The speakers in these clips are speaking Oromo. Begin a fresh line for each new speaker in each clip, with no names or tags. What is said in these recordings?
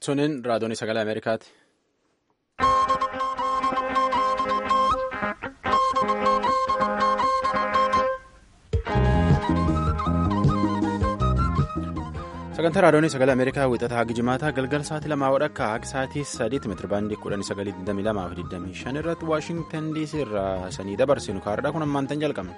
Tuniin raadiyoonii sagalee Ameerikaati. sagantaa raadiyoonii sagalee ameerikaa wixataa haga jimaataa galgala sa'aatii lamaa wadhakka haga sa'aatii sadiitti meetirabaandii kudhanii sagalii 22 fi 25 irratti waashingtan dc irraa sanii dabarsinu kaardhaa kun ammaantan jalqabne.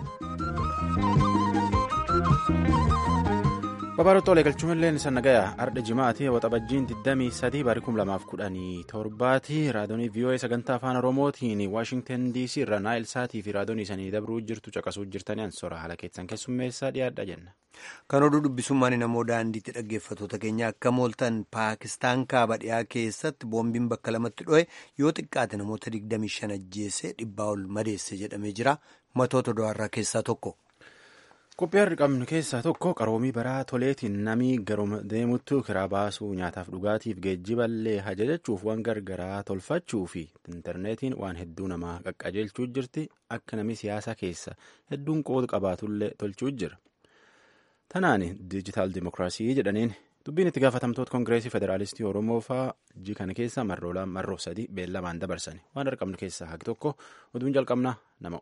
Babaaroota olee galchuun isa nagayaa arda jimaatii waxabajjiin 23 barii 2017 raadiyoonii VOA sagantaa afaan oromootiin waashingtan dc irra naayil saatii fi raadiyoonii sanii dabruu jirtu caqasuu jirtanii ansora haala keessan keessummeessaa dhiyaadha jenna.
Kan oduu dubbisummaan namoo daandiitti dhaggeeffattoota keenya akka mooltan paakistaan kaaba dhiyaa keessatti boombiin bakka lamatti dho'e yoo xiqqaate namoota 25 ajjeese dhibbaa ol madeesse jedhamee jira matoota do'arraa keessaa tokko.
Qophii har'a qabnu keessaa tokko qaroomii baraa toleetiin namii garuma deemuttu kiraa baasuu nyaataaf dhugaatiif geejjiballee hajajachuuf waan gargaraa tolfachuu fi intarneetiin waan hedduu namaa qaqqajeelchuu jirti akka namni siyaasa keessa hedduun qooda qabaatullee tolchuu jira. Tanaan diijitaal dimokiraasii jedhaniin dubbiin itti gaafatamtoota koongireesii federaalistii oromoo fa'aa hojii kana keessa marroolaan marroo sadii beellamaan dabarsan waan har'a qabnu keessaa haqi tokko oduun jalqabnaa nama.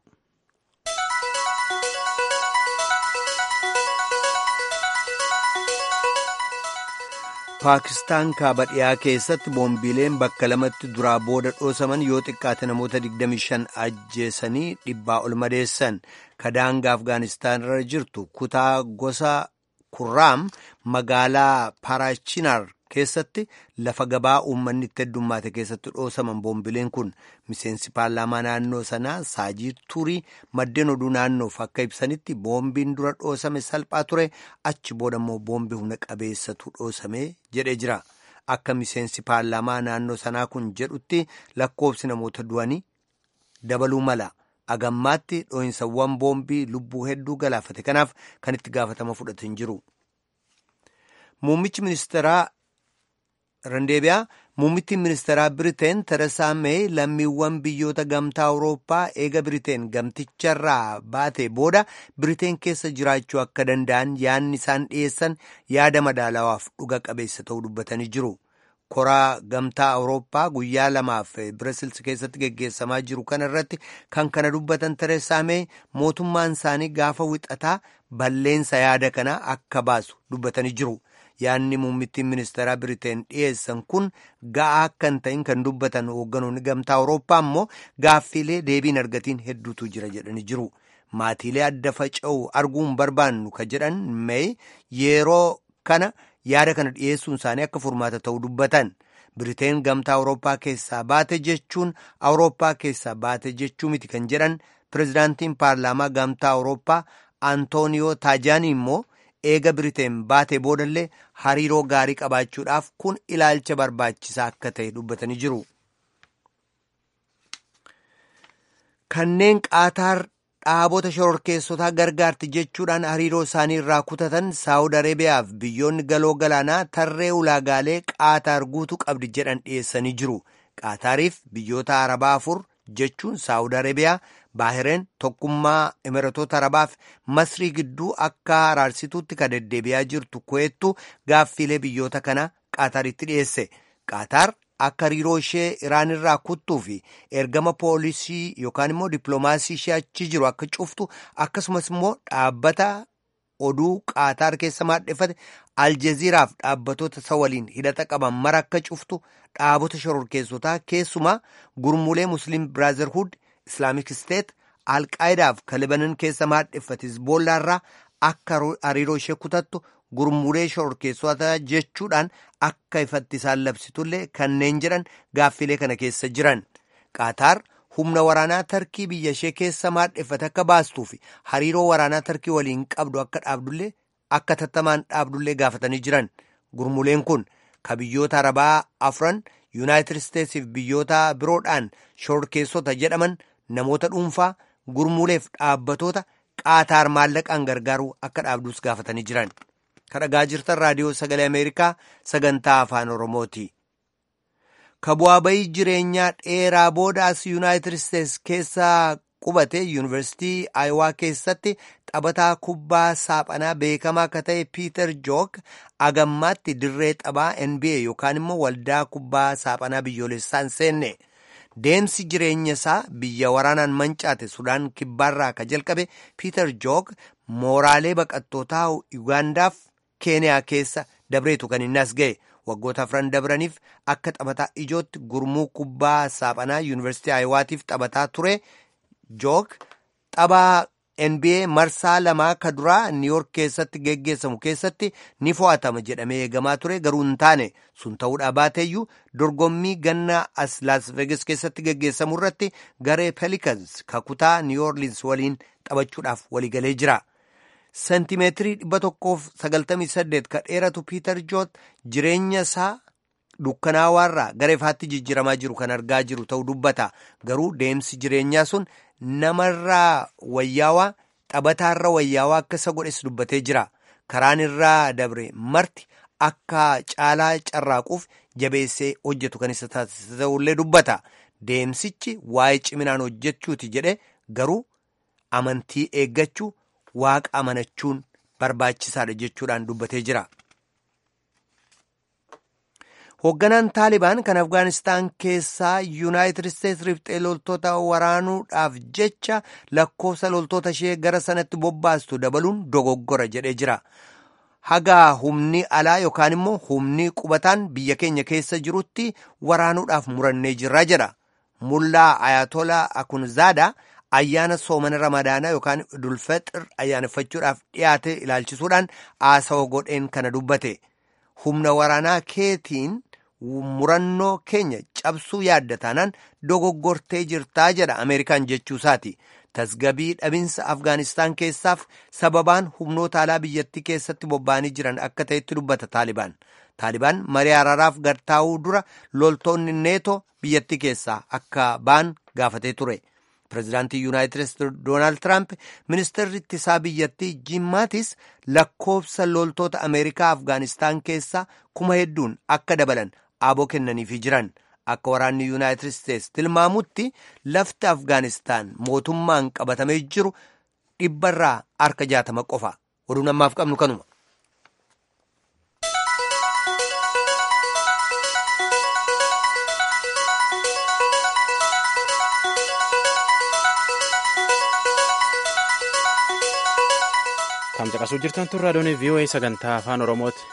paakistaan kaaba dhiyaa keessatti boombiileen bakka lamatti duraa booda dhoosaman yoo xiqqaate namoota 25 ajjeesanii dhibbaa ol madeessan kadaanga afgaanistaan irra jirtu kutaa gosa kurraam magaalaa paraachinaar keessatti lafa gabaa uummanni itti heddummaate keessatti dhoosaman boombileen kun miseensi paarlaamaa naannoo sanaa saajii turii maddeen oduu naannoof akka ibsanitti boombiin dura dhoosame salphaa ture achi booda immoo boombii humna qabeessatu dhoosame jedhee jira akka miseensi paarlaamaa naannoo sanaa kun jedhutti lakkoofsi namoota du'anii dabaluu mala agammaatti dhoohinsawwan boombii lubbuu hedduu galaafate kanaaf kan itti gaafatama fudhatan jiru. Muummichi ministeeraa Randeebiyaa muummittiin ministeeraa Biriteen Teresaa Meey lammiiwwan biyyoota gamtaa Awurooppaa eega Biriteen gamticharraa baate booda Biriteen keessa jiraachuu akka danda'an yaadni isaan dhiyeessan yaada madaalawaaf dhuga qabeessa ta'uu dubbatanii jiru. Koraa gamtaa Awurooppaa guyyaa lamaaf Birisilsi keessatti geggeessamaa jiru kana irratti kan kana dubbatan Teresaa Meey mootummaan isaanii gaafa wixataa balleensa yaada kanaa akka baasu dubbatanii jiru. yaadni muummittiin ministeeraa biriteen dhiyeessan kun ga'aa akka hin ta'in kan dubbatan hoogganoonni gamtaa awurooppaa immoo gaaffiilee deebiin argatiin hedduutu jira jedhanii jiru maatiilee adda faca'u arguun barbaannu ka jedhan mee yeroo kana yaada kana dhiyeessuun isaanii akka furmaata ta'uu dubbatan biriteen gamtaa awurooppaa keessaa baate jechuun awurooppaa keessaa baate jechuu miti kan jedhan pirezidaantiin paarlaamaa gamtaa awurooppaa antooniyoo taajaanii immoo. eega biriteen baatee boodallee hariiroo gaarii qabaachuudhaaf kun ilaalcha barbaachisaa akka ta'e dubbatanii jiru. Kanneen qaataar dhaabota shororkeessotaa gargaarti jechuudhaan hariiroo isaanii irraa kutatan saawud areebiyaaf biyyoonni galoo galaanaa tarree ulaagaalee qaataar guutuu qabdi jedhan dhiyeessanii jiru. qaataariif biyyoota arabaa afur jechuun saawud areebiyaa. baahireen tokkummaa imiratoota arabaaf masrii gidduu akka araarsituutti kan deddeebi'aa jirtu kuweettu gaaffiilee biyyoota kana qaataaritti dhiyeesse qaataar akka hariiroo ishee iraan irraa kuttuu fi ergama poolisii yookaan immoo dippiloomaasii ishee achi jiru akka cuftu akkasumas immoo dhaabbata oduu qaataar keessa maadheffate aljeziiraaf dhaabbatoota isa waliin hidhata qaban mara akka cuftu dhaabota shororkeessotaa keessumaa gurmuulee musliim biraazerhuud islaamik isteet alqaayidaaf kalibanan keessa maadheffate hizboolaarraa akka hariiroo ishee kutattu gurmuulee shororkeessota jechuudhaan akka ifatti isaan labsitullee kanneen jedhan gaaffilee kana keessa jiran qaataar humna waraanaa tarkii biyya ishee keessa maadheffate akka baastuu fi hariiroo waraanaa tarkii waliin qabdu akka dhaabdullee akka tattamaan dhaabdullee gaafatanii jiran gurmuuleen kun ka biyyoota arabaa afran yuunaayitid isteetsiif biyyoota biroodhaan shororkeessota jedhaman namoota dhuunfaa gurmuuleef dhaabbatoota qaataar maallaqaan gargaaruu akka dhaabduus gaafatanii jiran kadhagaa jirtan raadiyoo sagalee ameerikaa sagantaa afaan oromooti. ka bu'aa bayii jireenyaa dheeraa boodaas yuunaayitid isteets keessaa qubate yuunivarsiitii aayowaa keessatti taphataa kubbaa saaphanaa beekamaa akka ta'e piiter jook agammaatti dirree taphaa nba yookaan immoo waldaa kubbaa saaphanaa biyyoolessaa hin seenne deemsi jireenya isaa biyya waraanaan mancaate sudaan kibbaarraa ka jalqabe piiter jook mooraalee baqattootaa ugaandaaf keeniyaa keessa dabreetu kan inni as ga'e. waggoota afran dabraniif akka taphataa ijootti gurmuu kubbaa saaphanaa yuunivarsiitii aayiwaatiif taphataa ture jook taphaa nba marsaa lamaa ka duraa niiyork keessatti geggeessamu keessatti ni fo'atama jedhamee eegamaa ture garuu hin taane sun ta'uudhaa baateeyyuu dorgommii ganna as laas vegas keessatti geggeessamu irratti garee pelikans kakutaa niiyorliins waliin taphachuudhaaf waliigalee jira. seentimeetirii dhibba tokkoof sagaltamii saddeet ka dheeratu piiter jook jireenya isaa dukkanaawaarraa gara ifaatti jijjiramaa jiru kan argaa jiru ta'uu dubbata garuu deemsi jireenyaa sun namarraa wayyaawaa taphataarra wayyaawaa akka isa godhes dubbatee jira karaan irraa dabre marti akka caalaa carraaquuf jabeessee hojjetu kan isa taasisa ta'ullee dubbata deemsichi waa'ee ciminaan hojjechuuti jedhe garuu amantii eeggachuu. waaqa amanachuun barbaachisaadha jechuudhaan dubbatee jira. hoogganaan taalibaan kan afgaanistaan keessaa yuunaayitid isteetsi riphxee loltoota waraanuudhaaf jecha lakkoofsa loltoota ishee gara sanatti bobbaastu dabaluun dogoggora jedhee jira. hagaa humni alaa yookaan immoo humni qubataan biyya keenya keessa jirutti waraanuudhaaf murannee jirra jedha. mullaa ayatolaa akunzaadaa. ayyaana soomana ramadaanaa yookaan dulfexir ayyaaneffachuudhaaf dhiyaate ilaalchisuudhaan haasawa godheen kana dubbate humna waraanaa keetiin murannoo keenya cabsuu yaadda taanaan dogoggortee jirtaa jedha ameerikaan jechuusaati tasgabii dhabinsa afgaanistaan keessaaf sababaan humnoota alaa biyyattii keessatti bobba'anii jiran akka ta'etti dubbata taalibaan taalibaan marii araaraaf gartaa'uu dura loltoonni neetoo biyyattii keessaa akka ba'an gaafatee ture. pireezidaantii yuunaayitid isteetsi doonaald tiraamp ministeerri ittisaa biyyattii jiim maatis lakkoofsa loltoota ameerikaa afgaanistaan keessaa kuma hedduun akka dabalan aaboo kennaniifii jiran akka waraanni yuunaayitid isteetsi tilmaamutti lafti afgaanistaan mootummaan qabatamee jiru dhibbarraa harka jaatama qofa oduun ammaaf qabnu kanuma.
Tamcaqasuu jirtan tun raadiyoon VOA sagantaa afaan Oromooti.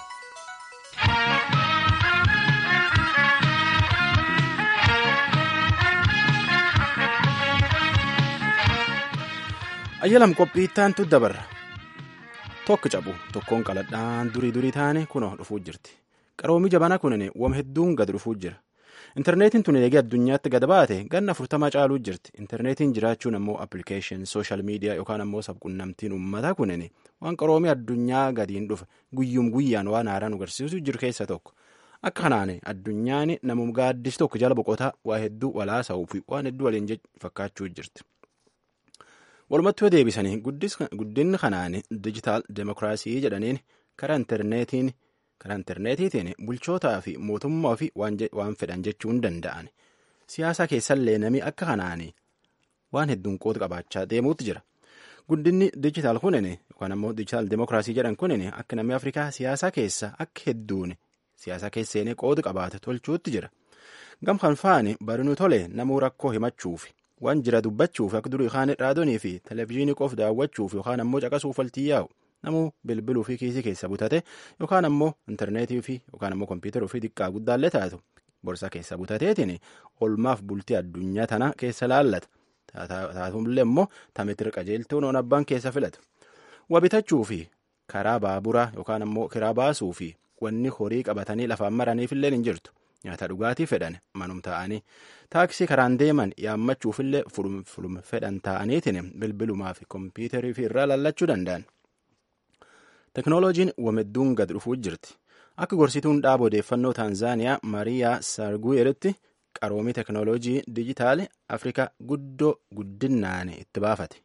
Ayyalam qophiittaantu dabarra. Tokko cabu tokkoon qaladhaan durii durii taane kunoo dhufuu jirti. Qaroomi jabana kunin wam hedduun gad dhufuu jira. Intarneetiin tun eegee addunyaatti gad baate ganna afurtamaa caaluu jirti. Intarneetiin jiraachuun ammoo appilikeeshin sooshaal miidiyaa yookaan ammoo sabquunnamtiin uummataa kunin waan qaroomii addunyaa gadiin dhufa guyyuum guyyaan waan haaraa nu agarsiisu jiru keessa tokko. Akka kanaan addunyaan namum gaaddis tokko jala boqotaa waa hedduu walaasa'uu fi waan hedduu waliin fakkaachuu jirti. Walumattuu deebisanii guddinni kanaan dijitaal demokiraasii jedhaniin karaa intarneetiin. karaa intarneetiitiin bulchootaa fi mootummaa fi waan fedhan jechuu hin danda'an siyaasa keessallee namni akka kanaan waan hedduun qooda qabaachaa deemuutti jira guddinni dijitaal kunin yookaan ammoo dijitaal demokiraasii jedhan kunin akka namni afrikaa siyaasa keessa akka hedduun siyaasa keesseenii qooda qabaate tolchuutti jira gamkan faani barinuu tole namuu rakkoo himachuuf waan jira dubbachuuf akka durii kaan raadiyoo fi televezyiinii qof daawwachuuf yookaan ammoo caqasuuf waltii yaa'u. namuu bilbiluu fi kiisii keessa butate yookaan ammoo intarneetii fi yookaan ammoo kompiitaruu fi xiqqaa guddaallee taatu borsa keessa butateetiin olmaaf bultii addunyaa tana keessa laallata taatullee immoo tamitira qajeeltuun on abbaan keessa filatu wabitachuu fi karaa baaburaa yookaan ammoo kiraa baasuu fi wanni horii qabatanii lafaan maraniifillee hin jirtu nyaata dhugaatii fedhan manum ta'anii taaksii karaan deeman yaammachuufillee fulum fedhan ta'aniitiin bilbilumaa fi kompiitarii fi irraa laallachuu danda'an. teknooloojiin wamedduun gad dhufuu jirti akka gorsituun dhaaba odeeffannoo taanzaaniyaa mariyaa sarguyeeritti qaroomii teknooloojii dijitaali afrikaa guddoo guddinaan itti baafate.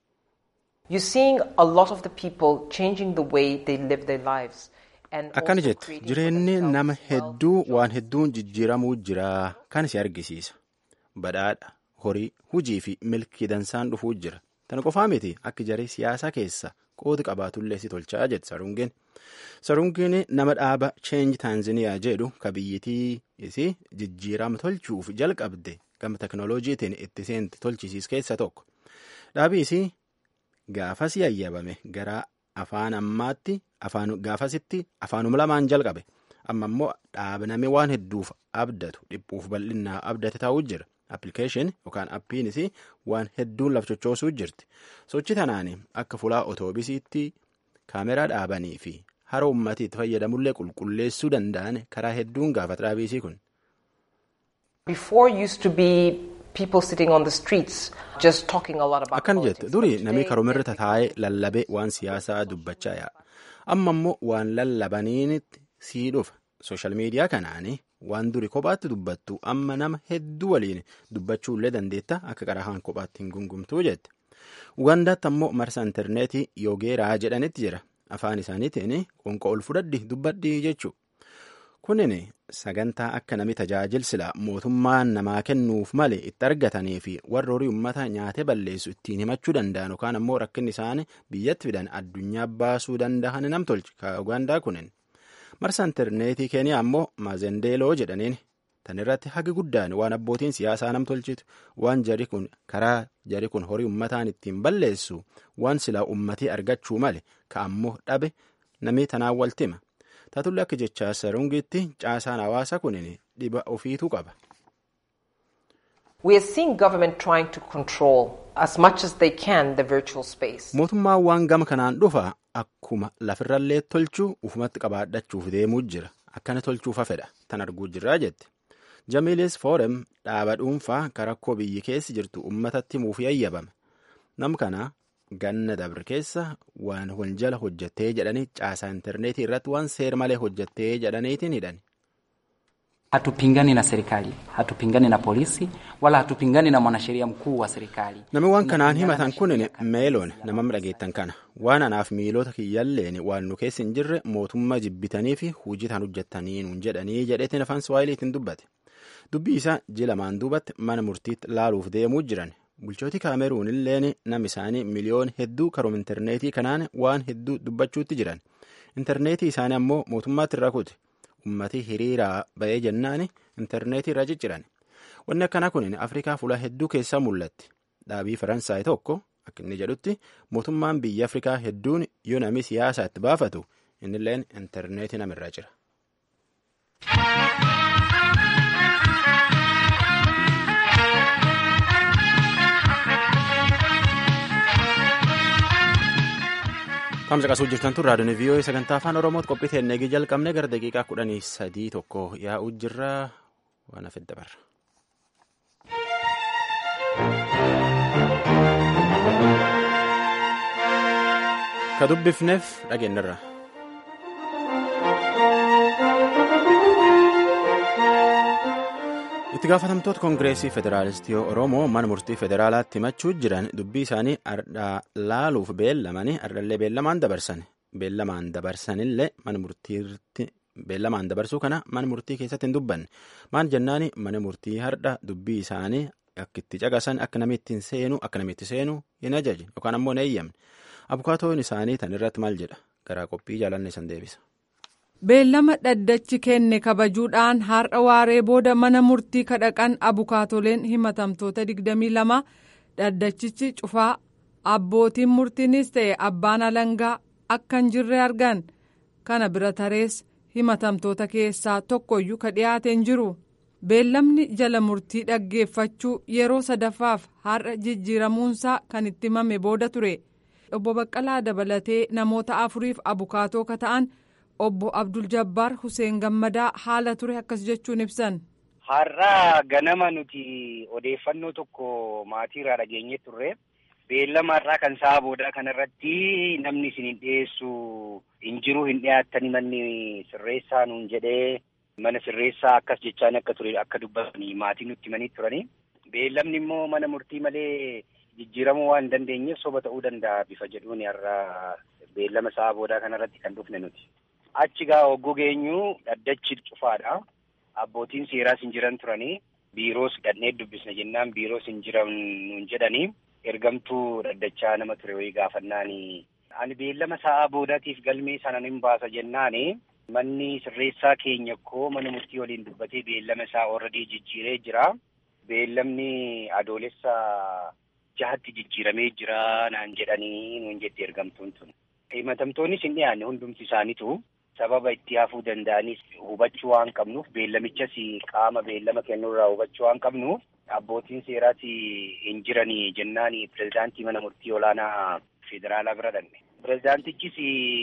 akkana jette jireenyi nama hedduu waan hedduun jijjiiramuu jira kan si argisiisa badhaadha horii hujii fi milkii dansaan dhufuu jira tana qofaa miti akka jaree siyaasaa keessa qooda qabaatullee si tolchaa jedhe sarungeen sarungeen nama dhaaba cheenji taanziniyaa jedhu ka biyyittii isii jijjiirama tolchuuf jalqabde gama teknooloojiitiin itti seenti tolchisiis keessa tokko dhaabi isii gaafas yayyabame gara afaan ammaatti afaan gaafasitti afaanuma lamaan jalqabe amma immoo dhaabname waan hedduuf abdatu dhiphuuf bal'innaa abdate taa'uu jira appilikeeshin yookaan appiinis waan hedduun lafchochoosuu jirti sochi tanaan akka fulaa otoobisiitti kaameraa dhaabanii fi hara ummatiitti fayyadamullee qulqulleessuu danda'an karaa hedduun gaafata dhaabiisii kun. akkan jette durii namni karoomirra tataa'ee lallabee waan siyaasaa dubbachaa yaa'a amma immoo waan lallabaniinitti sii dhufa sooshaal miidiyaa kanaanii waan duri kophaatti dubbattu amma nama hedduu waliin dubbachuullee dandeetta akka qarahaan kophaatti hin gungumtuu jette ugandaatti ammoo marsa intarneetii yoogeeraa jedhanitti jira afaan isaaniitiin qonqa ol fudhadhi dubbadhi jechuu kunin sagantaa akka nami tajaajilsila mootummaan namaa kennuuf malee itti argatanii fi warra horii ummata nyaatee balleessu ittiin himachuu danda'an yookaan ammoo rakkinni isaanii biyyatti fidan addunyaa baasuu danda'an nam tolchi ka ugaandaa kunin marsa intarneetii keeniyaa ammoo maazendeeloo jedhaniin tan irratti hagi guddaan waan abbootiin siyaasaa nam tolchitu waan jari kun karaa jari kun horii ummataan ittiin balleessu waan silaa ummatii argachuu male ka ammoo dhabe namni tanaan waltima taatullee akka jechaa sarungitti caasaan hawaasa kunin dhiba ofiitu qaba. mootummaan waan gama kanaan dhufa akkuma lafirrallee tolchuu ufumatti qabaadhachuuf deemuu jira akkana tolchuufa fedha tan arguu jirraa jette jamiilis foorem dhaaba dhuunfaa karakkoo biyyi keessi jirtu ummatatti himuuf yayyabame nam kana ganna dabre keessa waan wal jala hojjettee jedhanii caasaa intarneetii irratti waan seer malee hojjettee jedhaniitiin hidhan.
Hatupingani na serikali, hatupingani na polisi, wala hatupingani na mwanasheria mkuu wa serikali.
Namni waan kanaan himatan kun meeloon nama dhageettan kana waan anaaf miilota kiyyalleen waan nu keessa hin jirre mootummaa jibbitanii fi hojii tan hojjettanii nuun jedhanii jedheetiin afaan Suwaayiliitiin dubbate. Dubbii isaa ji lamaan duubatti mana murtiitti laaluuf deemuu jiran. Bulchooti kaameruun illeen nam isaanii miliyoon hedduu karoom intarneetii kanaan waan hedduu dubbachuutti jiran. Intarneetii isaanii ammoo mootummaatti irraa kute. Uummatii hiriiraa ba'ee jennaan intarneetii irraa cicciran. Wanni akkanaa kun Afrikaa fuula hedduu keessaa mul'atti. Dhaabii Faransaay tokko akka inni jedhutti mootummaan biyya Afrikaa hedduun yoo namni siyaasaa itti baafatu innilleen intarneetii namirraa jira. Tamsa qasuu jirtan tun raadiyoon vii'oo'ee sagantaa afaan oromootti qophii teennee jalqabne gara daqiiqaa kudhanii sadii tokko yaa'uu jirra waan hafe dabarra. Ka dubbifneef dhageenyarra. itti gaafatamtoota koongireesii federaalistii oromoo mana murtii federaalaatti himachuu jiran dubbii isaanii ardhaa laaluuf beellamanii ardhallee beellamaan dabarsan beellamaan dabarsanillee mana murtiitti beellamaan dabarsuu kana mana murtii keessatti hin dubbanne maal jennaani mana murtii hardha dubbii isaanii akka itti caqasan akka namitti seenu akka namitti seenu hin ajaje yookaan ammoo hin eeyyamne abukaatoon isaanii tan irratti maal jedha garaa qophii jaalanne san deebisa.
beellama dhaddachi kenne kabajuudhaan har'a waaree booda mana murtii kadhaqan abukaatoleen himatamtoota 22 dhaddachichi cufaa abbootiin murtiinis ta'e abbaan alangaa akka hin jirre argan kana bira tarees himatamtoota keessaa tokkoyyuu ka dhiyaate hin jiru beellamni jala murtii dhaggeeffachuu yeroo sadaffaaf har'a jijjiiramuunsaa kan itti himame booda ture obbo baqqalaa dabalatee namoota afuriif abukaatoo ka ta'an. obbo Abdul Jabbaar Hussein Gammadaa haala ture akkas jechuun ibsan.
Har'aa ganama nuti odeeffannoo tokko maatiirraa dhageenye turre beellama har'aa kan sa'a boodaa kanarratti namni isin hin dhiyeessu hin jiru hin dhiyaattani manni sirreessaa nuun jedhee mana sirreessaa akkas jechaan akka ture akka dubbatanii maatii nutti himanii turani. Beellamni immoo mana murtii malee jijjiiramuu waan hin dandeenyeef soba ta'uu danda'a bifa jedhuun har'aa beellama sa'a boodaa kanarratti kan dhufne nuti. Achi gaa hogguu geenyu dhaddachi cufaadha. Abbootiin seeraas hin jiran turanii. biiroos dhannee dubbisna jennaan biiroos hin jiran nuun jedhanii ergamtuu dhaddachaa nama ture wayii gaafannaani. Ani beellama sa'aa boodaatiif galmee sana nin baasa jennaani. Manni sirreessaa keenya koo mana murtii waliin dubbatee beellama isaa already jijjiiree jira. Beellamni adoolessa jahatti jijjiiramee jira naan jedhanii nuun jetti ergamtuun tun. Himatamtoonnis hin dhiyaanne hundumti isaaniitu sababa itti hafuu danda'anis hubachuu waan qabnuuf beellamichas qaama beellama kennuurraa hubachuu waan qabnuuf abbootiin seeraas hin jiranii jennaan pirezidaantii mana murtii olaanaa federaalaa bira dhanne. Pirezidaantichis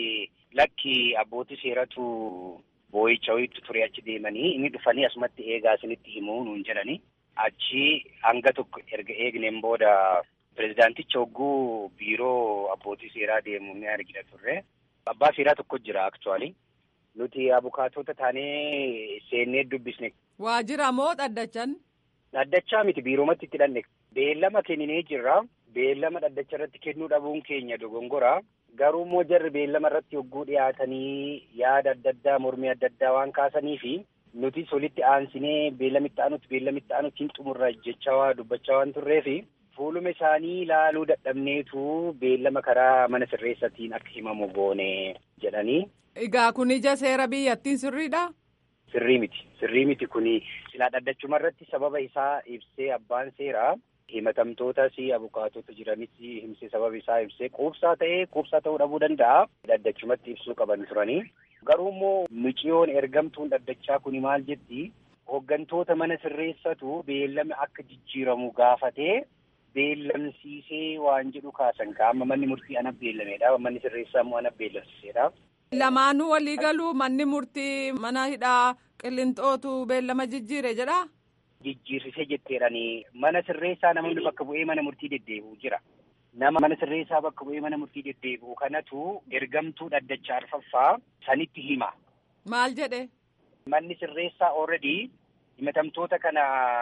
lakki abbootii seeratu boo'icha wayiitu ture achi deemanii inni dhufanii asumatti eegaa isinitti himuu nuun jedhani. Achi hanga tokko erga eegneen booda pirezidaanticha hogguu biiroo abbootii seeraa deemu ni argina turre. Abbaa seeraa tokko jira aktuwaali. Nuti abukaatota taanee seennee dubbisne.
Waajjira moo dhaddachan?
Dhaddachaa miti biiroomatti itti dhanne. Beellama kenninee jirra. Beellama dhaddacha irratti kennuu dhabuun keenya dogongora. Garuu immoo jarri beellama irratti hogguu dhiyaatanii yaada adda addaa mormii adda addaa waan kaasanii fi nutis walitti aansinee beellamitti aanutti beellamitti aanutti hin xumurra jechaa waa dubbachaa waan turreefi fuuluma isaanii ilaaluu dadhabneetu beellama karaa mana sirreessatiin akka himamu goone jedhanii.
Egaa kun ija seera biyyattiin sirriidha?
Sirrii miti. Sirrii miti kuni silaa dhaddachuma irratti sababa isaa ibsee abbaan seeraa himatamtootas abukaatota jiranis himsee sababa isaa ibsee quubsaa ta'ee quubsaa ta'uu dhabuu danda'a. Dhaddachumatti ibsuu qaban turanii. Garuu immoo miciyoon ergamtuun dhaddachaa kuni maal jetti? Hooggantoota mana sirreessatu beellame akka jijjiiramu gaafatee beellamsiisee waan jedhu kaasan qaama manni murtii ana beellameedha. Manni sirreessaa immoo ana beellamsiiseedha.
Lamaanuu walii galuu manni murtii mana hidhaa qillinxootu beellama jijjiire jedhaa?
Jijjiirsisee jetteedhanii mana sirreessaa namoonni bakka bu'ee mana murtii deddeebi'u jira. Nama mana sirreessaa bakka bu'ee mana murtii deddeebi'u kanatu ergamtuu dhaddachaa arfaffaa sanitti hima.
Maal jedhe?
Manni sirreessaa already himatamtoota kana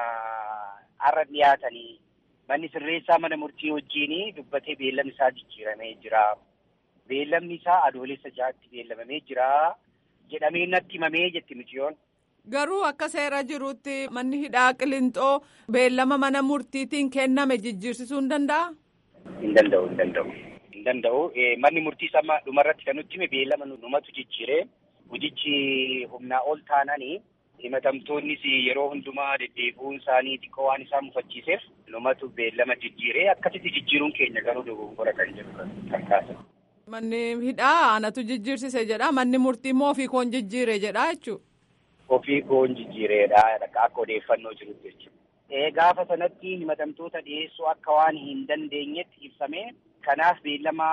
har'a dhiyaatanii manni sirreessaa mana murtii wajjin dubbatee beellamni isaa jijjiiramee jira. Beellamni isaa adoolessa jaatti beellamamee jira jedhamee natti himamee jetti miciyoon.
Garuu akka seera jirutti manni hidhaa qillinxoo beellama mana murtiitiin kenname jijjiirsisuu hin danda'a?
Hin danda'u, hin danda'u. Hin danda'u. Manni murtii sama dhumarratti kan nutti hime beellama numatu jijjiire. Hojichi humnaa ol taananii himatamtoonnis yeroo hundumaa deddeebi'uun isaanii xiqqoo waan isaan mufachiiseef numatu beellama jijjiire akkasitti jijjiiruun keenya garuu dogongora kan jedhu kan kaasan.
Manni hidhaa anatu jijjiirsise jedha manni murtii immoo ofii koon jijjiire jedha jechuudha.
Ofii koon jijjiireedha akka odeeffannoo jirutti jechuudha. Gaafa sanatti himatamtoota dhiyeessuu akka waan hin dandeenyetti ibsame kanaaf beellama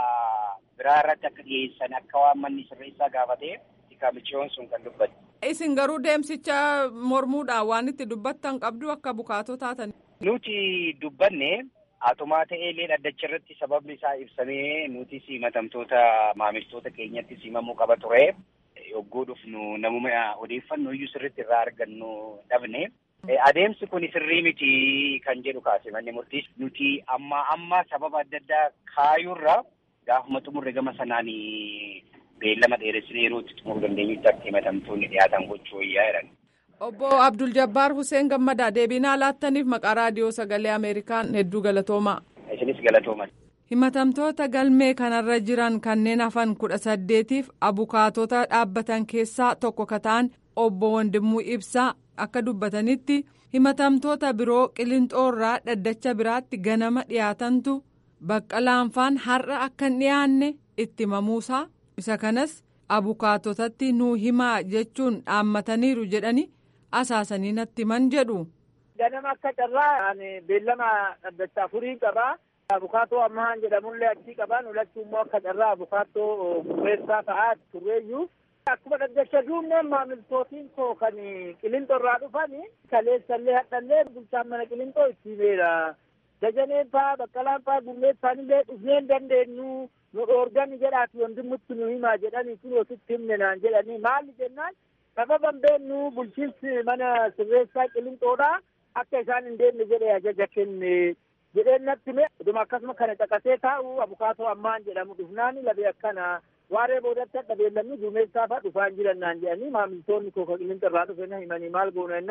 biraa irratti akka dhiyeessan akka waan manni sirreessaa gaafatee miciyoon sun kan dubbate.
Isin garuu deemsicha mormuudhaan waan itti dubbattan qabdu akka bukaatoo taatan.
Nuti dubbanne atumaa ta'eelee dhaddacha irratti sababni isaa ibsamee nutis himatamtoota maamiltoota keenyatti himamuu qaba ture. Yogguu dhufnu namuma odeeffannoo iyyuu sirriitti irraa argannu dhabne. Adeemsi kun sirrii miti kan jedhu kaase manni murtiis nuti amma amma sababa adda addaa kaayuurra gaafuma xumurre gama sanaan beellama dheeressinee yeroo itti xumuruu dandeenyutti akka himatamtoonni dhiyaatan gochuu wayyaa jedhan.
Obbo Abdul Jabbaar Hussein Gammadaa deebinaa laattaniif maqaa raadiyoo sagalee Ameerikaan hedduu galatoomaa.
Isinis galatoomaa.
Himatamtoota galmee kanarra jiran kanneen hafan kudha saddeetiif abukaatota dhaabbatan keessaa tokko ka ta'an obbo Wandimmuu Ibsaa akka dubbatanitti himatamtoota biroo qilinxoorraa dhaddacha biraatti ganama dhiyaatantu baqqalaanfaan har'a akka hin dhiyaanne itti himamuusaa isa kanas abukaatotatti nuu himaa jechuun dhaammataniiru jedhani asaasanii natti himan jedhu.
Ganama akka carraa beellama dhaddacha afurii qabaa. Abukaatoo ammaan jedhamullee achii qaban ulachuu immoo akka carraa abukaatoo gurreessaa ta'aa turreeyyuu. Akkuma dhaddacha duubneen maamiltootiin koo kan qilinxoo irraa dhufan kaleessallee hadhallee bulchaan mana qilinxoo itti himeera. Dajaneen faa baqqalaan faa gurmeessaan illee dhufnee hin dandeenyu nu dhoorgani jedhaati wanti nu himaa jedhanii kun ositti himne naan jedhanii maali jennaan sababan beennu bulchiinsi mana sirreessaa qilinxoodha akka isaan hin deemne jedhee ajaja kenne. jedheen natti hime dhuma akkasuma kana caqasee taa'u abukaatoo ammaan jedhamu dhufnaani labee akkana waaree boodatti hadha beellamni duumessaa fa'a dhufaan jiran naan jedhanii maamiltoonni koo qilinxa irraa dhufe na himanii maal goona jennaan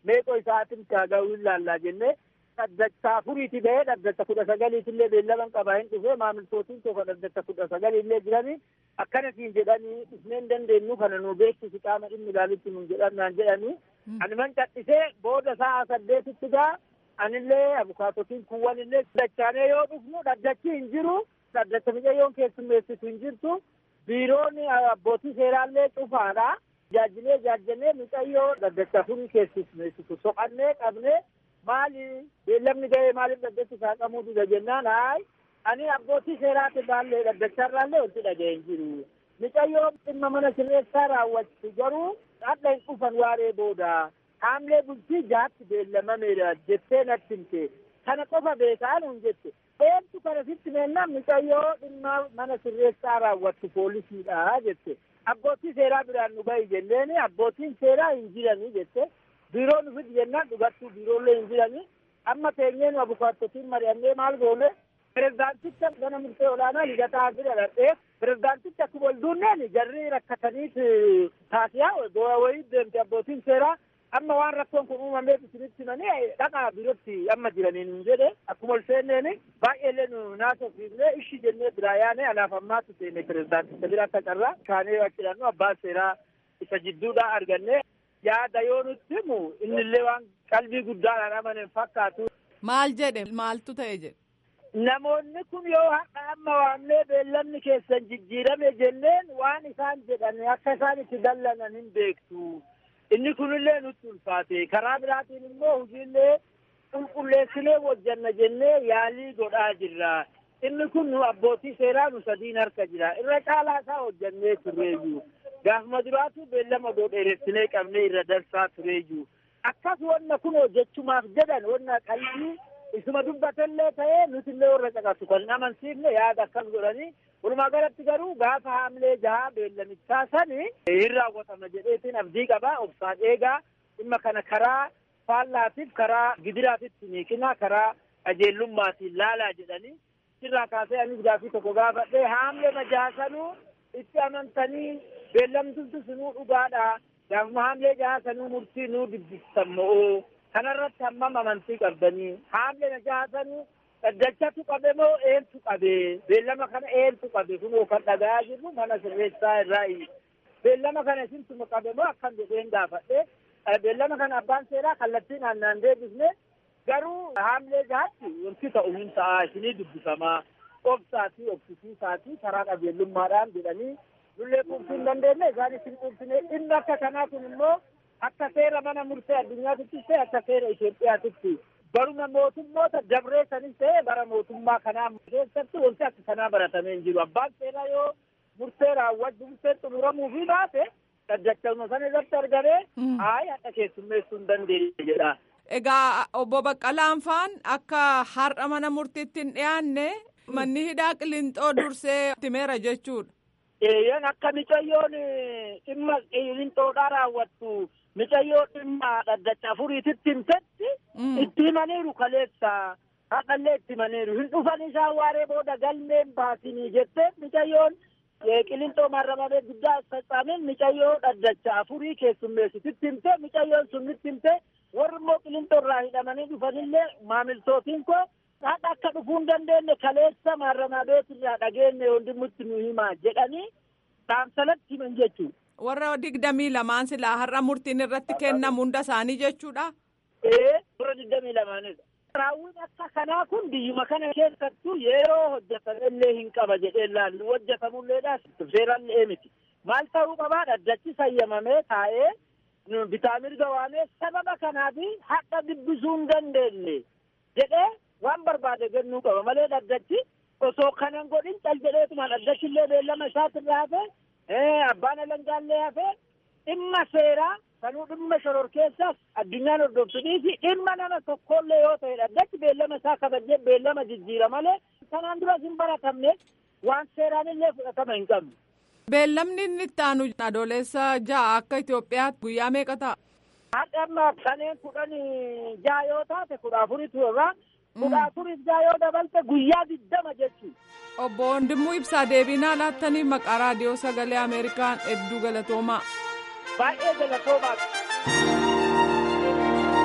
meeqoo isaatiin kaaga'uu hin laallaa jennee dhaddacha afuriiti bahee dhaddacha kudha sagaliitillee beellaman qabaa hin dhufee maamiltootiin tokko dhaddacha kudha sagaliillee jiranii akkanatiin jedhanii dhufnee hin dandeenyu kana nu beeksisi qaama dhimmi ilaalutti nun jedhamnaan jedhanii ani man cadhisee booda sa'a saddeetitti gaa anillee abukaatotiin kuwwan illee dachaanee yoo dhufnu dhaddachi hin jiru dhaddacha micayyoon keessummeessitu hin jirtu biiroon abbootii seeraallee cufaadha jaajilee jaajjanee micayyoo dhaddacha afurii keessummeessitu soqannee qabnee maali beellamni ga'ee maaliif dhaddachi saaqamuu dida jennaan haay ani abbootii seeraati baallee dhaddacharraallee wanti dhaga'e hin jiru micayyoo dhimma mana sirreessaa raawwattu garuu hadha hin dhufan waaree booda haamlee bultii jaatti beellamameera jettee natti himte kana qofa beekaa nuun jette eentu kana sitti meennaan micayyoo dhimma mana sirreessaa raawwattu poolisiidha jette abbootii seeraa biraan nu bahi jenneeni abbootiin seeraa hin jiranii jette biiroo nu fidi jennaan dhugattuu biiroollee hin jiranii amma teenyee nu abukaattotiin mari'annee maal goone pirezidaanticha mana murtee olaanaa ligataa bira dhadhee pirezidaanticha akkuma ol duunneen jarri rakkataniit taasiyaa do'a wayii deemte abbootiin seeraa amma waan rakkoon kun uumameef isinitti himanii dhaqaa biirootti amma jiraniin hin jedhe akkuma ol seenneeni baay'eellee nu naasofsiifne ishi jennee biraa yaane anaaf ammaatu seene pirezidaanticha bira akka carraa kaanee achidhannu abbaan seeraa isa jidduudhaa arganne yaada yoo nutti himu innillee waan qalbii guddaadhaan amanen fakkaatu.
Maal jedhe maaltu ta'e jedhe.
Namoonni kun yoo har'a amma waamnee beellamni keessan jijjiirame jenneen waan isaan jedhan akka isaan itti dallanan hin beektu. Inni kunillee nutti ulfaate karaa biraatiin immoo hojiillee qulqulleessinee hojjanna jennee yaalii godhaa jirra. Inni kun nu abbootii seeraa nu sadiin harka jira. Irra caalaa isaa hojjannee turreeyyu. Gaafuma duraatu beellama dheeressinee qabnee irra dansaa tureeyyu. Akkas wanna kun hojjechumaaf jedhan wanna qalbii isuma dubbatellee ta'ee nutillee warra caqasu kan hin amansiifne yaada akkas godhanii walumaa galatti garuu gaafa haamlee jahaa beellamichaa sani hin raawwatama jedheetiin abdii qabaa obsaan eegaa dhimma kana karaa faallaatiif karaa gidiraatitti miiqinaa karaa qajeellummaatiin laalaa jedhanii sirraa kaasee anis gaafii tokko gaafadhee haamlee jahaa sanuu itti amantanii beellamtuutu sinuu dhugaadha gaafuma haamlee jahaa sanuu murtii nuu dubbistan moo kanarratti hammam amantii qabdanii haamlee jahaa sanuu dhaddachatu qabe moo eentu qabe beellama kana eentu qabe kunoo kan dhagayaa jirru mana sirreessaa irraayi beellama kana isintuma qabe moo akkam jedheen gaafadhe beellama kana abbaan seeraa kallattiin aannaan deebisne garuu haamlee jahaatti wanti ta'u hin ta'a isinii dubbifamaa obsaatii obsisiisaatii karaa qajeellummaadhaan jedhanii nullee quubsuu hin dandeenye isaanis hin quubsine inni akka kanaa kun immoo akka seera mana murtee addunyaatitti ta'e akka seera Itoophiyaatitti baruma mootummoota dabree sanis ta'e bara mootummaa kanaa keessatti wanti akka kanaa baratamee hin jiru abbaan seeraa yoo murtee raawwatu murtee xumuramuu fi baate dhaddachuma sana irratti argamee hayi hadha keessummeessuu hin dandeenye jedha.
Egaa obbo Baqqalaan faan akka har'a mana murtiitti hin dhiyaanne manni hidhaa qilinxoo dursee timeera jechuudha.
Eeyyan akka micayyoon dhimma qilinxoodhaa raawwattu micayyoo dhimma dhaddacha afuriititti himtetti itti himaniiru kaleessa haqallee itti himaniiru hin dhufan isaan waaree booda galmeen baasinii jettee micayyoon qilinxoo marramamee guddaa faccaamin micayyoo dhaddacha afurii keessummeessititti himte micayyoon sunnitti himte warri immoo qilinxoo irraa hidhamanii dhufanillee maamiltootiin koo haqa akka dhufuu hin dandeenye kaleessa marramabeet irraa dhageenye hundumatti nu himaa jedhanii saamsalatti himan jechuudha.
warra digdamii lamaan silaa har'a murtiin irratti kennamu hunda isaanii jechuudha.
Ee warra digdamii lamaanidha. Raawwiin akka kanaa kun biyyuma kana keessattuu yeroo hojjetamellee hin qaba jedhee laallu hojjetamulleedhaas seerallee miti. Maal ta'uu qabaa dhaddachi sayyamamee taa'ee bitaa mirga waamee sababa kanaaf haqa dubbisuu hin dandeenye jedhee waan barbaade kennuu qaba malee dhaddachi osoo kanan godhin cal jedheetuma dhaddachillee beellama isaatirraa hafee abbaan alangaallee hafee dhimma seeraa kanuu dhimma shororkeessaas addunyaan hordoftunii fi dhimma nama tokkollee yoo ta'e dhaddachi beellama isaa kabajee beellama jijjiira malee kanaan duras hin baratamne waan seeraan illee fudhatama hin qabne.
Beellamni inni itti aanu adoolessa ja'a akka Itoophiyaatti guyyaa meeqa ta'a?
Haadha amma kanneen kudhan ja'a yoo taate kudha afuritu irraa kudha afuris ja'a yoo dabalte guyyaa digdama jechuudha.
Obbo Wandimuu Ibsaa deebinaa laattanii maqaa raadiyoo sagalee Ameerikaan hedduu galatoomaa.
Baay'ee galatoomaa.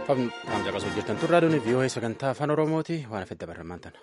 Taam caqasuu jirtan turraa doonii vii'oo'ee sagantaa afaan oromooti waan afedda barreemmaan tana.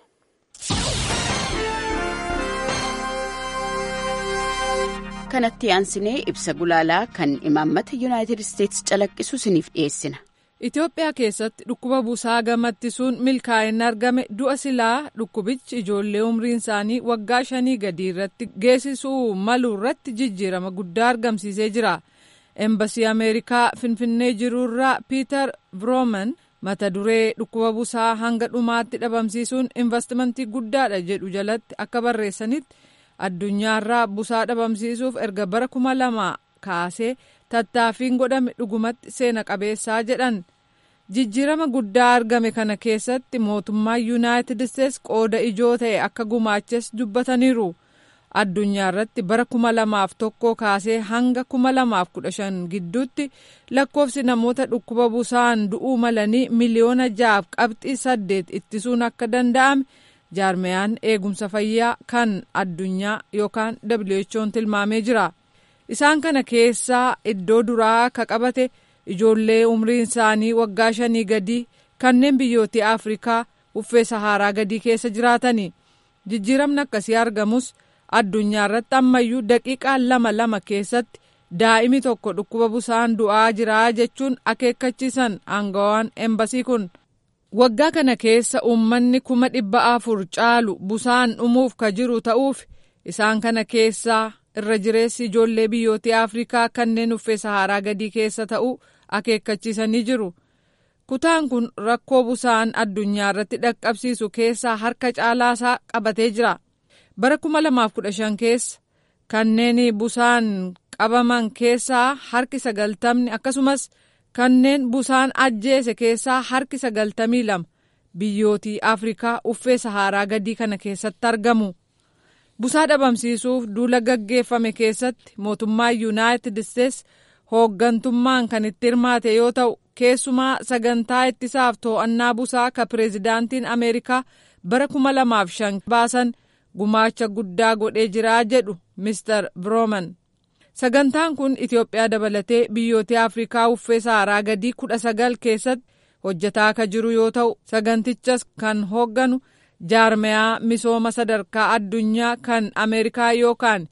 kanatti aansinee ibsa gulaalaa kan imaammata yuunaayitid isteetsi calaqqisu isiniif dhiyeessina.
Itoophiyaa keessatti dhukkuba busaa gamattisuun milkaa'inni argame du'a silaa dhukkubichi ijoollee umriin isaanii waggaa shanii gadii irratti geessisuu malu irratti jijjiirama guddaa argamsiisee jira. Embasii Ameerikaa Finfinnee jiruurraa Piiter Vrooman mata duree dhukkuba busaa hanga dhumaatti dhabamsiisuun investimentii guddaadha jedhu jalatti akka barreessanitti addunyaarraa busaa dhabamsiisuuf erga bara kuma lama kaasee tattaaffiin godhame dhugumatti seena qabeessaa jedhan. Jijjiirama guddaa argame kana keessatti mootummaa Yuunaayitid Isteets qooda ijoo ta'e akka gumaaches dubbataniiru. addunyaa irratti bara kuma lamaaf tokko kaasee hanga kuma lamaaf kudha shan gidduutti lakkoofsi namoota dhukkuba busaan du'uu malanii miliyoona ja'aaf qabxii saddeet ittisuun akka danda'ame jaarmeyaan eegumsa fayyaa kan addunyaa yookaan WHO'n tilmaamee jira. Isaan kana keessaa iddoo duraa ka qabate ijoollee umriin isaanii waggaa shanii gadii kanneen biyyoota Afrikaa uffee Saharaa gadii keessa jiraatani. Jijjiiramni akkasii argamus addunyaa irratti ammayyuu daqiiqaa lama lama keessatti daa'imi tokko dhukkuba busaan du'aa jira jechuun akeekkachiisan aangawaan embasii kun. Waggaa kana keessa uummanni kuma dhibba afur caalu busaan dhumuuf ka jiru ta'uuf isaan kana keessaa irra jireessi ijoollee biyyoota Afrikaa kanneen uffee Saharaa gadii keessa ta'uu akeekkachiisanii jiru. Kutaan kun rakkoo busaan addunyaa irratti dhaqqabsiisu keessaa harka caalaasaa qabatee jira. Bara 2015 keessa kanneen busaan qabaman keessaa harki sagaltamni akkasumas kanneen busaan ajjeese keessaa harki sagaltamii lama biyyootii Afrikaa uffee Saharaa gadii kana keessatti argamu. Busaa dhabamsiisuuf duula gaggeeffame keessatti mootummaan Yuunaayitid Isteets hooggantummaan kan itti hirmaate yoo ta'u keessumaa sagantaa ittisaaf to'annaa busaa ka pireezidaantiin Ameerikaa bara 2005 baasan gumaacha guddaa godhee jiraa jedhu Mr. Vrooman. Sagantaan kun Itoophiyaa dabalatee biyyoota Afrikaa uffee Saharaa gadii kudha sagal keessatti hojjetaa akka jiru yoo ta'u sagantichas kan hoogganu jaarmeyaa misooma sadarkaa addunyaa kan Ameerikaa yookaan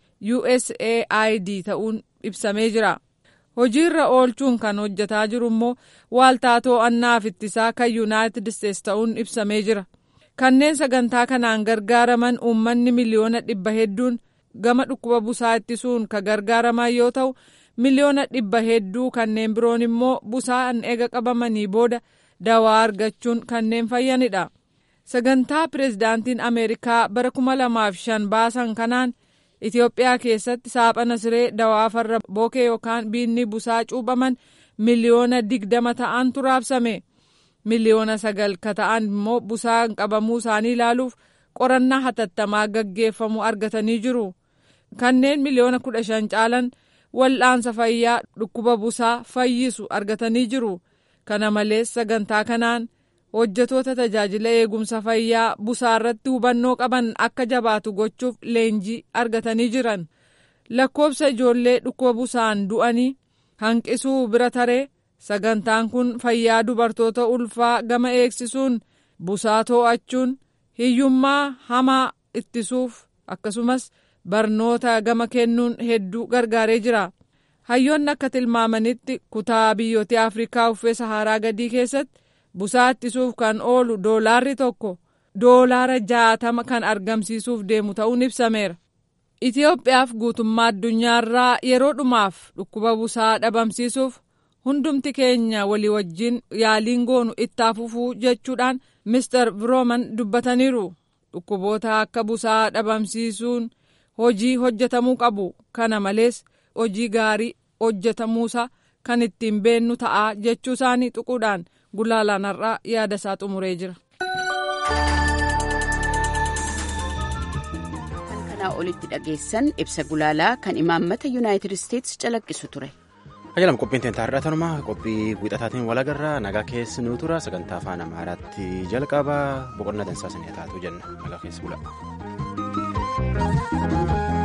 USAID ta'uun ibsamee jira. Hojiirra oolchuun kan hojjetaa jiru immoo waaltaa to'annaaf ittisaa kan Yuunaayitid Isteets ta'uun ibsamee jira. Kanneen sagantaa kanaan gargaaraman uummanni miliyoona dhibba hedduun gama dhukkuba busaa ittisuun ka gargaaraman yoo ta'u miliyoona dhibba hedduu kanneen biroon immoo busaan eega qabamanii booda dawaa argachuun kanneen fayyanidha. Sagantaa pireezidaantiin Ameerikaa bara 2005 baasan kanaan Itoophiyaa keessatti saaphana siree dawaa farra bookee yookaan biinni busaa cuuphaman miliyoona digdama ta'antu raabsame. miliyoona sagal ka ta'an immoo busaan qabamuu isaanii ilaaluuf qorannaa hatattamaa gaggeeffamu argatanii jiru. Kanneen miliyoona kudha shan caalan wal'aansa fayyaa dhukkuba busaa fayyisu argatanii jiru. Kana malees sagantaa kanaan hojjetoota tajaajila eegumsa fayyaa busaa irratti hubannoo qaban akka jabaatu gochuuf leenjii argatanii jiran. Lakkoobsa ijoollee dhukkuba busaan du'anii hanqisuu bira taree. Sagantaan kun fayyaa dubartoota ulfaa gama eegsisuun busaa to'achuun hiyyummaa hamaa ittisuuf akkasumas barnoota gama kennuun hedduu gargaaree jira. Hayyoonni akka tilmaamanitti kutaa biyyoota Afrikaa uffee Saharaa gadii keessatti busaa ittisuuf kan oolu doolaarri tokko doolaara jaatama kan argamsiisuuf deemu ta'uun ibsameera. Itoophiyaaf guutummaa addunyaarraa yeroo dhumaaf dhukkuba busaa dhabamsiisuuf. hundumti keenya walii wajjin yaaliin goonu itti fufuu jechuudhaan Mr. Vrooman dubbataniiru. Dhukkuboota akka busaa dhabamsiisuun hojii hojjetamuu qabu. Kana malees hojii gaarii hojjetamuusaa kan ittiin beennu ta'a jechuu isaanii tuquudhaan gulaalaan har'aa yaada isaa xumuree jira.
Kan kanaa olitti dhageessan ibsa gulaalaa kan imaammata Yuunaayitid Isteets calaqqisu ture.
Ajajam qophiin teenta har'aa tanumaa qophii wiixataatiin walagarraa nagaa keessi nuu tura sagantaa afaan amaaraatti jalqaba boqonnaa dansaa sanii taatu jenna nagaa keessi bula.